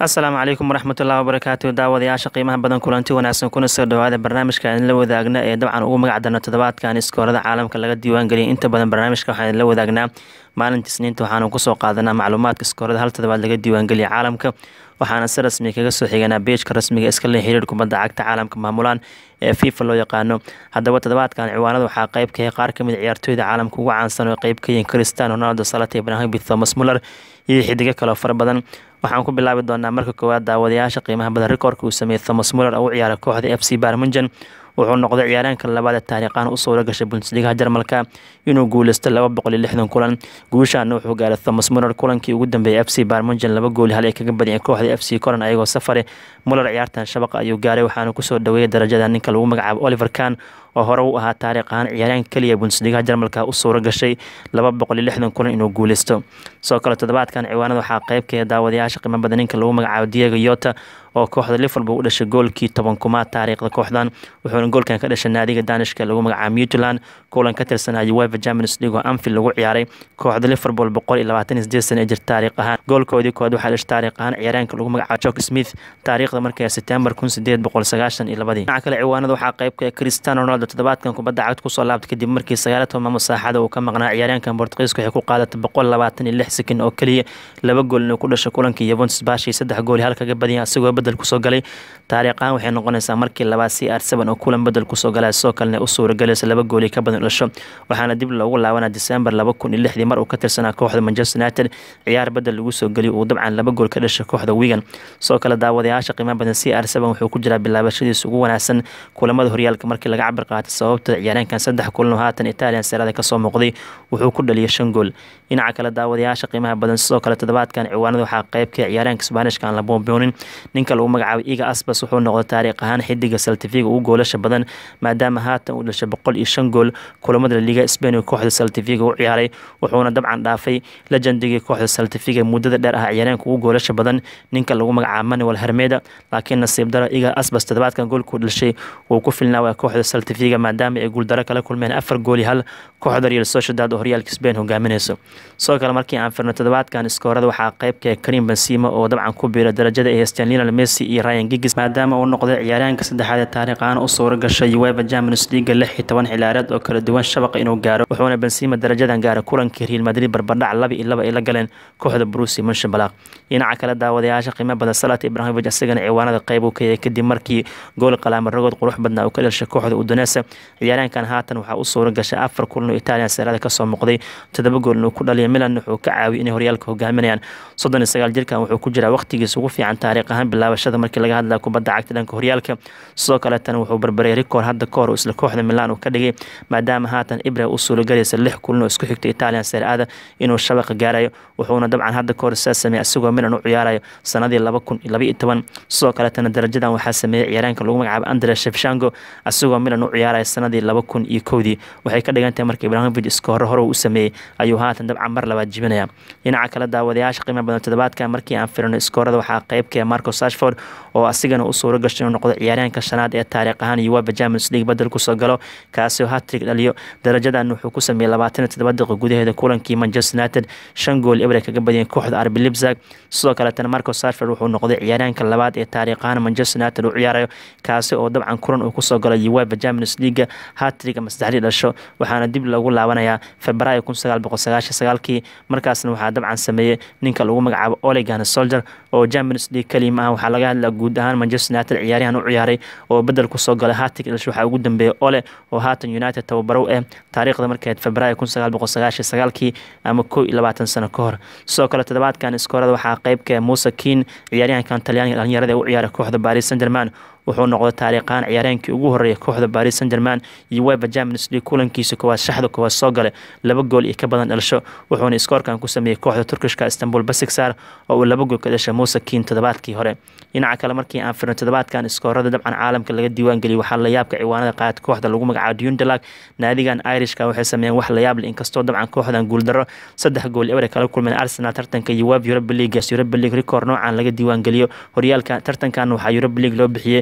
asalaamu calaykum waraxmatullahi wabarakaatu daawadayaasha qiimaha badan kulanti wanaagsan kuna soo dhawaada barnaamijka aan la wadaagna ee dabcan ugu magac darna toddobaadkan iskoorada caalamka laga diiwaangeliyay inta badan barnaamijka waxaan la wadaagnaa maalinta isniinta waxaanu kusoo qaadanaa macluumaadka iskoorada hal toddobaad laga diiwaangeliyay caalamka waxaana si rasmi kaga soo xiganaa beejka rasmiga iska le xiriir kubadda cagta caalamka maamulaan ee fifa loo yaqaano haddaba toddobaadkan ciwaanada waxaa qayb ka yahay qaar kamid ciyaartooyda caalamka ugu caansan oo qayb ka yihiin cristiano ronaldo salata ibrahimovic thomas muller iyo xidigo kaleo fara badan waxaan ku bilaabi doonaa marka koowaad daawadayaasha qiimaha badan rikoorka uu sameeyey thomas muller oo u ciyaaray kooxda f c barmunjan wuxuu noqday ciyaaryaanka labaad ee taariikhaan u suura gashay bundesligaha jarmalka inuu guuleysto laba boqol iyo lixdan kulan guushaana wuxuu gaaray thomas muller kulankii ugu dambeeyay f c barmunjan laba gooli hal ay kaga badiyeen kooxda f c coran ayagoo safare muller ciyaartan shabaqa ayuu gaaray waxaana kusoo dhaweeyay darajada ninka lagu magacaabo oliver kan oo hore u ahaa taariikh ahaan ciyaaryaanka keliya bundesligaha jarmalka u suura gashay laba boqol iyo lixdan kulan inuu guuleysto sidoo kale toddobaadkan ciwaanada waxaa qaybkaya daawadayaasha qiimo badan ninka lagu magacaabo diego yota oo kooxda liverpool u dhashay goolkii toban kumaad taariikhda kooxdan wuxuuna goolkan ka dhashay naadiga danishka lagu magacaabo mutland kulan ka tirsanaya uefa champions league oo anfield lagu ciyaaray kooxda liverpool boqol iyo labaatan iyo sideed sana ee jirta taariikh ahaan goolkoodii kood waxaa dhashay taariikh ahaan ciyaaryaanka lagu magacaabo jock smith taariikhda markii september kun sideed boqol sagaashan iyo labadii dhinaca kale ciwaanada waxaa qaybka cristiano ronaldo toddobaadkan kubadda cagta kusoo laabtay kadib markii sagaala toban masaaxada uu ka maqnaa ciyaaryaankan bortugiiska waxay ku qaadatay boqol labaatan iyo lix sekin oo keliya laba gool inuu ku dhashay kulankii yevontus baashii saddex gooli hal kaga badiyay asigoo bedel kusoo galay taariikhaan waxay noqonaysaa markii labaad c r seven oo kulan bedel kusoo galay sidoo kalena u suuragelaysa laba gooli ka badan dhasho waxaana dib loogu laabanaa december laba kun iyo lixdii mar uu ka tirsanaa kooxda manchester united ciyaar bedel lagu soo geliyo uu dabcan laba gool ka dhashay kooxda wigan sidoo kale daawadayaasha qiimaha badan c r seven wuxuu ku jiraa bilaabashadiisa ugu wanaagsan kulamada horyaalka markii laga cabir qaatay sababta ciyaaryaankan saddex kulan oo haatan italian serada kasoo muuqday wuxuu ku dhaliyay shan gool dhinaca kale daawadayaasha qiimaha badan sidoo kale toddobaadkan ciwaanada waxaa qaybka ciyaaryaanka sbaanishka aan la boonboonin ninka lagu magacaabo iga asbas wuxuu noqday taariikh ahaan xidiga saltifiga ugu goolasha badan maadaama haatan uu dhashay boqol iyo shan gool kulamada liga spain oo kooxda saltifiga u ciyaaray wuxuuna dabcan dhaafay lejendigii kooxda saltifiga muddada dheer ah ciyaaryaanka ugu goolasha badan ninka lagu magacaabo manuel hermeda laakiin nasiib daro iga asbas toddobaadkan goolkuu dhashay wuu ku filnaawaa kooxda saltifiga maadaama ay guuldaro kala kulmeen afar gooli hal kooxda real sociedad oo horyaalka spain hogaaminayso sidoo kale markii aan firno toddobaadkan iskoorada waxaa qaybka karim benzema oo dabcan ku biira darajada ay haysteen lionel messi iyo ryan giggs maadaama uu noqday ciyaaryaanka saddexaad ee taariikhaan u suura gashay uefa champions league lix iyo toban xilaareed oo kala duwan shabaqa inuu gaaro wuxuuna benzema darajadan gaaray kulankii real madrid barbardhac laba iyo laba ay la galeen kooxda brusi munshabalaq dhinaca kale daawadayaasha qiimo badan salat ibrahimovic isagana ciwaanada qayb uu ka yahay kadib markii gool qalaama rogood qurux badnaa uu ka dhashay kooxda udonesa ciyaaryaankan haatan waxaa u suura gashay afar kulan oo italian serada kasoo muuqday toddoba gool inuu ku dhaliya milan wuxuu ka caawiyay inay horyaalka hogaaminayaan soddon iyo sagaal jirkan wuxuu ku jiraa waqtigiisa ugu fiican taariikh ahaan bilaabashada markii laga hadlaya kubadda cagta dhanka horyaalka sidoo kaleetana wuxuu barbaray rikoor hadda ka hor isla kooxda milan uu ka dhigay maadaama haatan ibra u suuragelaysa lix kulan oo isku xigta italian serada inuu shabaqa gaarayo wuxuuna dabcan hadda ka hor saa sameeyey asigoo milan u ciyaarayo sanadii laba kun iyo laba iyo toban sidoo kaleetana darajadan waxaa sameeyey ciyaaraanka lagu magacaabo andre shefshango asigoo milan u ciyaaraya sanadii laba kun iyo kowdii waxay ka dhigan tahay marka ibrahimovic iska hore hore u sameeyey ayuu haatan dabcan mar labaad jibinaya dhinaca kale daawadayaasha qiimo badan toddobaadkan markii aan firino iskoorada waxaa qaybkaya marco sashford oo asigana u suura gashay inuu noqdo ciyaaryaanka shanaad ee taariikh ahaan uefa champions league badel kusoo galo kaasi oo hatrig dhaliyo darajadan wuxuu ku sameeyey labaatan iyo toddoba daqiiqo gudaheeda kulankii manchester united shan gool ebre kaga badiyeen kooxda arbi libzag sidoo kaleetana marco sashford wuxuu noqday ciyaaryaanka labaad ee taariikh ahaan manchester united u ciyaarayo kaasi oo dabcan kulan uu kusoo galay uefa champions league hatrig ama saddexdii dhasho waxaana dib loogu laabanayaa februaayo kun sagaal boqol sagaashan sagaalkii markaasna waxaa dabcan sameeyey ninka lagu magacaabo olegan soldier oo champions league keliya ma ah waxaa laga hadlaa guud ahaan manchester united ciyaaryahan u ciyaaray oo bedel kusoo galay hatig dhasho waxaa ugu dambeeyey ole oo haatan united tababarow eh taariikhda markeed februaayo kun sagaal boqol sagaashan sagaalkii ama kow iyo labaatan sano ka hor sidoo kale toddobaadkan iskoorada waxaa qaybka muuse kiin ciyaaryahankan talyaaniga dhalinyarada ee u ciyaaray kooxda paris saint german wuxuu noqday taariikhaan ciyaareenkii ugu horreeyay kooxda paris saint german iyo uefa champions league kulankiisa koowaad shaxda koowaad soo galay laba gool iyo ka badan dhalasho wuxuuna iskoorkan ku sameeyey kooxda turkishka istanbul basiksaar oo uu laba gool ka dhashay muuse kiin toddobaadkii hore dhinaca kale markii aan firno toddobaadkan iskoorada dabcan caalamka laga diiwaangeliyay waxaa layaabka ciwaanada qaad kooxda lagu magacaabo dundalag naadigan irishka waxay sameeyeen wax layaab leh inkastoo dabcan kooxdan guuldaro saddex gool ebre kala kulmeen arsenal tartanka uefa europa league europa league rikoor noocan laga diiwaangeliyo horyaalka tartankan waxaa europa league loo bixiyey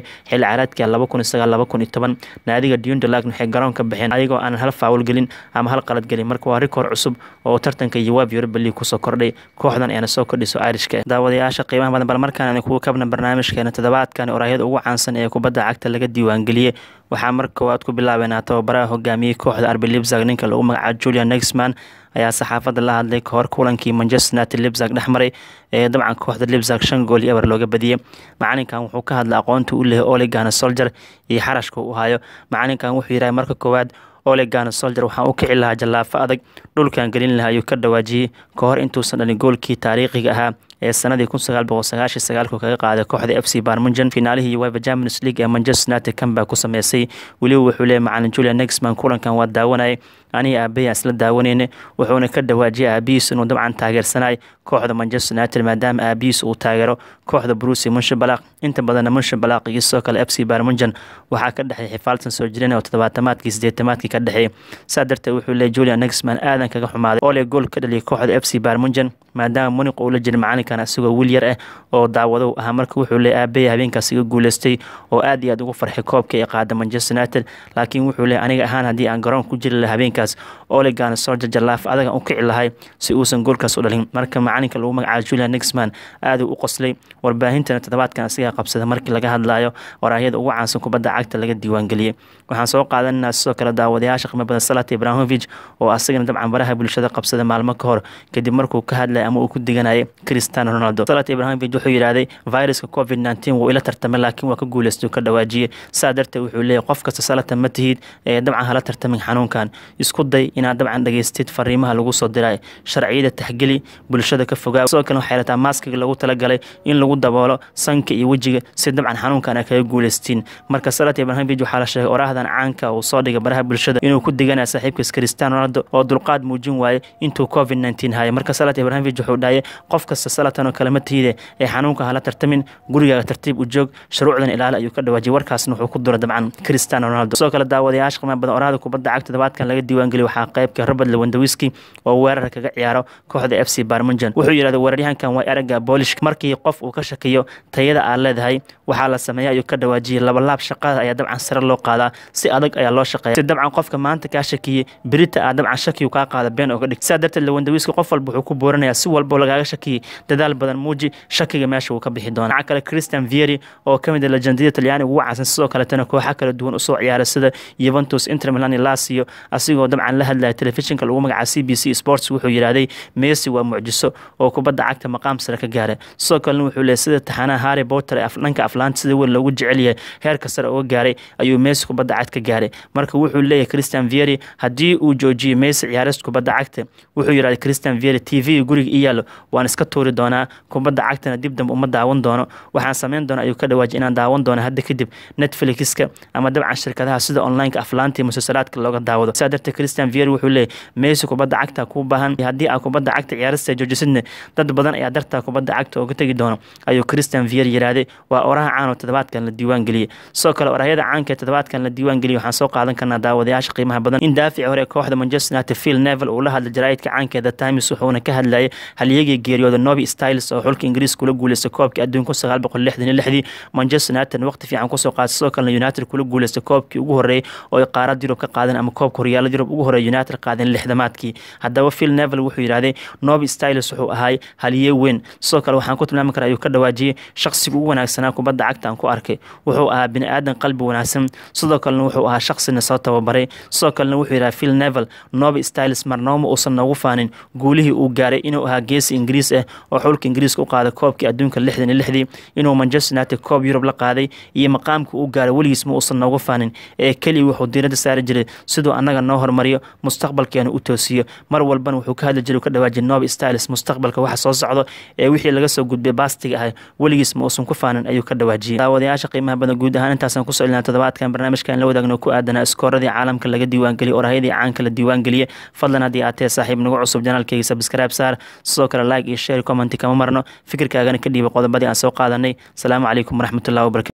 xilli caraadka laba kun iyo sagaal laba kun iyo toban naadiga dundalak waxay garoonka baxeen ayagoo aanan hal faawul gelin ama hal qalad gelin marka waa rikoor cusub oo tartanka yowaab europa league kusoo kordhay kooxdan ayana soo kordhiso irishka daawadayaasha qiimaha badan bal markaan kuwa kabna barnaamijkeena toddobaadkan orahyada ugu caansan ee kubadda cagta laga diiwaangeliyey waxaa mar koowaad ku bilaabeynaa tababaraha hogaamiyey kooxda arbi libzag ninka lagu magacaabo julian nexman ayaa saxaafadda la hadlay kahor kulankii manchester united libzag dhex maray ee dabcan kooxda libzag shan gool iyo eber looga badiyey macalinkan wuxuu ka hadlay aqoonta u lehay olegana soldier iyo xarashka u hayo macalinkan wuxuu yidhahay marka koowaad olegana soldier waxaan u kici lahaa jallaafo adag dhulkan gelin lahaa ayuu ka dhawaajiyey ka hor intuusan dhalin goolkii taariikhiga ahaa ee sanadii kun sagaal boqol sagaashan sagaalku kaga qaaday kooxda f c barmunjan finaalihii uefa champions league ee manchester united comeback ku sameysay weliba wuxuu leeyay macalin julian nexman kulankan waa daawanayay aniga aabahey isla daawaneyne wuxuuna ka dhawaajiyay aabihiis inuu dabcan taageersanay kooxda manchester united maadaama aabihiis uu taageero kooxda brusi munshabalaq inta badanna munshabalaq iyo sidoo kale f c barmunjan waxaa ka dhexeey xifaaltan soo jireen oo toddobaatamaadkii sideetamaadkii ka dhexeeyay saa darteed wuxuu leeyay julian nexman aadan kaga xumaaday ole gool ka dhaliyay kooxda f c barmunjan maadaama muniq uu la jiray macalinkan asigoo wiil yar ah oo daawadow ahaa marka wuxuu leeyay aabahey habeenkaas iga guuleystay oo aad iyo aad ugu farxay koobka ee qaada manchester united laakiin wuxuu leeyay aniga ahaan haddii aan garoon ku jiri lahaa habeenkaas olegan solja jallaaf adagan u kici lahay si uusan goolkaas u dhalin marka macalinka lagu magacaabo julian nexman aaduu u qoslay warbaahintana toddobaadkan asigaa qabsada markii laga hadlayo waraahyada ugu caansan kubadda cagta laga diiwaangeliyey waxaan soo qaadananaa sidoo kale daawadayaasha qiimo badan salat ibrahimovich oo asagana dabcan baraha bulshada qabsada maalmo ka hor kadib markuu ka hadlay ama uu ku diganayay cristiano ronaldo salat ibrahimovich wuxuu yidhaahday viruska covid nteen wuu ila tartamay laakiin waa ka guuleystay ka dhawaajiyey saa darteed wuxuu leeyahy qof kasta salatan ma tihid ee dabcan hala tartamin xanuunkan isku day inaad dabcan dhageystid fariimaha lagu soo diray sharciyada taxgeli bulshada ka fogaa sidoo kale waxay rataa maaskiga lagu talagalay in lagu daboolo sanka iyo wejiga si dabcan xanuunkan ay kaga guuleystiin marka salat ibrahimovich waxaa la sheegay oraahdan caanka uu soo dhigay baraha bulshada inuu ku diganaya saaxiibkiis cristiano ronaldo oo dulqaad muujin waayey intuu covid nteen hayay marka salat ibrahimovich wuxuu dhahayay qof kasta salatan oo kale ma tiide ee xanuunka hala tartamin gurigaaga tartiib u joog shuruucdan ilaali ayuu ka dhawaajiyay warkaasna wuxuu ku dura dabcan cristiano ronaldo sidoo kale daawadayaasha qiimaha badan oraahda kubadda cagta todobaadkan laga diiwaangeliy waxaa qaybka robert lewandowski oo weerarka kaga ciyaaro kooxda f c barmunjan wuxuu yidhahday weeraryahankan waa eragga boolishka markii qof uu ka shakiyo tayada aad leedahay waxaa la sameeya ayuu ka dhawaajiyey labalaab shaqada ayaa dabcan sare loo qaadaa si adag ayaa loo shaqeeya si dabcan qofka maanta kaa shakiyey berita aad dabcan shakiyu kaa qaada been ooga dhig saa darteed lewandowski qof walba wuxuu ku booranayaa si walbo lagaaga shakiyey dadaal badan muuji shakiga meesha wuu ka bixi doona waxaa kale christian vieri oo ka mid a lejandiyada talyaaniga ugu caansan sidoo kaletana kooxa kala duwan usoo ciyaara sida yuventus inter milan iyo lasio asigoo dabcan la hadlaya telefishinka lagu magaca c b c sports wuxuu yidhaahday messi waa mucjiso oo kubadda cagta maqaam sare ka gaara sidoo kalena wuxuu leeyay sida taxanaha harry potter ee dhanka aflaanta sida weyn loogu jecel yahay heerka sare uga gaaray ayuu messi kubadda cagta ka gaaray marka wuxuu leeyahay christian vieri haddii uu joojiyey messi ciyaarista kubadda cagta wuxuu yidhahday christian vieri t v guriga i yaalo waan iska tuuri doonaa kubadda cagtana dib dambe uma daawan doono waxaan sameyn doona ayuu ka dhawaajiyay inaan daawan doono hadda kadib netflixka ama dabcan shirkadaha sida onlineka aflaanta iyo musalsalaadka looga daawado saa darteed christian vieri wuxuu leeyahy messi kubadda cagta kuu baahan haddii aa kubadda cagta ciyaarista joojisidna dad badan ayaa dartaa kubadda cagta ooga tegi doono ayuu christian vieri yidhaahday waa oraha caan oo toddobaadkan la diiwaan geliyey sidoo kale orahyada caanka ee toddobaadkan la diiwaan geliyey waxaan soo qaadan karnaa daawadayaasha qiimaha badan in daafici hore ee kooxda manchester united phil nevel uu la hadlay jaraa'idka caanka ee the times wuxuuna ka hadlayay halyagii geeriyooda novi styles oo xulka ingiriis kula guuleystay koobkii adduunka sagaal boqol lixdan iyo lixdii manchester united waqti fiican kusoo qaatay sidoo kalena united kula guuleystay koobkii ugu horreeyay oo ay qaarad yurub ka qaadeen ama koobka horyaalada yurub ugu horreeya united qaadeen lixdamaadkii haddaba phil nevel wuxuu yidhahday novi styles wuxuu ahaay halye weyn sidoo kale waxaan ku tilmaami karaa ayuu ka dhawaajiyey shaqsiga ugu wanaagsanaa kubadda cagta aan ku arkay wuxuu ahaa bini aadan qalbi wanaagsan sidoo kalena wuxuu ahaa shaqsina soo tababaray sidoo kalena wuxuu yidhaha phil nevel novi styles marnooma uusan noogu faanin guulihii uu gaaray inuu ahaa geesi ingiriis ah oo xulka ingiriiska u qaaday koobkii adduunka lixdan iyo lixdii inuu manchester united koob yurub la qaaday iyo maqaamka uu gaaray weligiis ma uusan noogu faanin ee keliya wuxuu diiradda saari jiray siduu annaga noo hormariyo mustaqbalkeena u toosiyo mar walbana wuxuu ka hadli jiray ka dhawaajiyay novi styles mustaqbalka waxa soo socdo ee wixii laga soo gudbay baastiga ah weligiis ma uusan ku faanin ayuu ka dhawaajiyey daawadayaasha qiimaha badan guud ahaan intaasaan kusoo ilinaa toddobaadkan barnaamijkan la wadaagno ku aadanaa iskooradii caalamka laga diiwaangeliyay orahyadii caanka la diiwaangeliyey fadlan haddii aad tahay saaxiib nagu cusub janaalkeyga subscribe saar sidoo kale like iyo share comment kama marno fikirkaagana ka dhiiba qodobadii aan soo qaadanay asalaamu calaykum waraxmatullahi wabarakatu